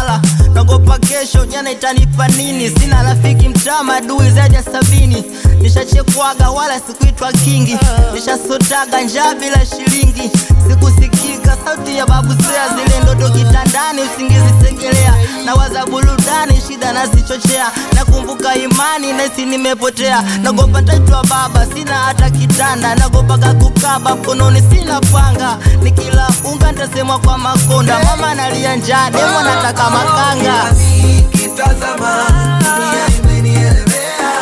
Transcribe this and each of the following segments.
fala nagopa kesho jana itanipa nini sina rafiki mtaa madui zaidi ya sabini nishachekwaga wala sikuitwa kingi nishasotaga njaa bila shilingi sikusikika sauti ya babu sea zile ndoto kitandani usingizi segelea na waza burudani shida nazichochea nakumbuka imani nasi nimepotea nagopa taitwa baba sina hata kitanda nagopaga kukaba mkononi sina panga nikila unga ntasemwa kwa makonda mama nalia njaa demo nataka makanga nikitazama dunia imenielewea,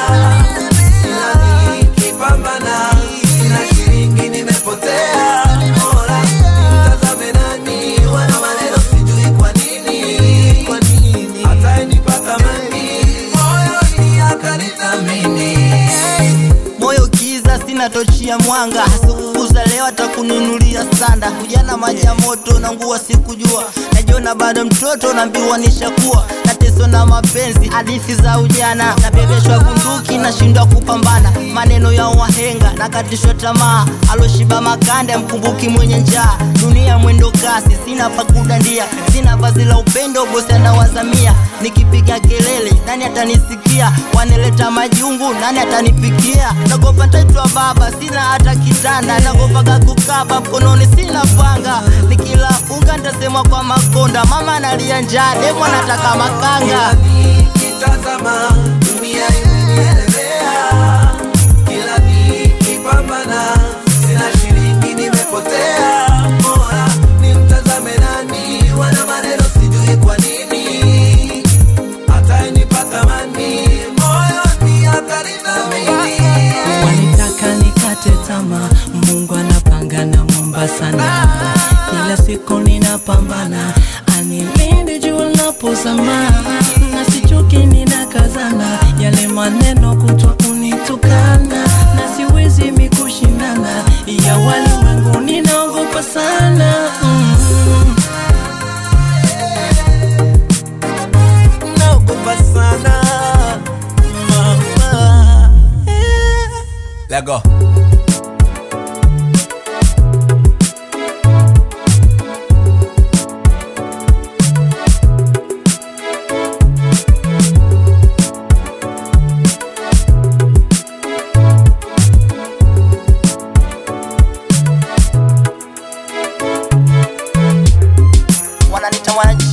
ila nikipambana sina shilingi nimepotea. Mola nimtazame nani, wana maneno sijui kwa nini, kwa nini hata nipata mani moyoni akanithamini moyo kiza sina tochi ya mwanga sikukuza leo atakununulia sanda kujana maji ya moto na nguo sikujua najiona bado mtoto naambiwa nishakuwa nateso na mapenzi hadithi za ujana nabebeshwa bunduki nashindwa kupambana maneno ya wahenga nakatishwa tamaa aloshiba makanda mkumbuki mwenye njaa dunia mwendo kasi sina pa kudandia sina vazi la upendo bosi anawazamia nikipiga kelele nani atanisikia waneleta majungu nani atanipikia nagopa ntaitwa baba sina hata kitanda nagopaga kukaba mkononi sina panga nikila unga ntasemwa kwa makonda mama nalia njaa demo nataka makanga nikitazama dunia imenielewea, kila nikipambana sina shilingi nimepotea. Mola nimtazame nani, wana maneno sijui kwa nini, hata nipata mani moyoni atanithamini. Walitaka nikate tamaa, Mungu anapanga na mwomba sana. Kila siku ninapambana, anilinde jua linapozama, na sichoki ninakazana, yale maneno kutwa kunitukana, na siwezi mikushindana, ya walimwengu ninaogopa sana mm. Naogopa sana mama. Let go. wananita mwana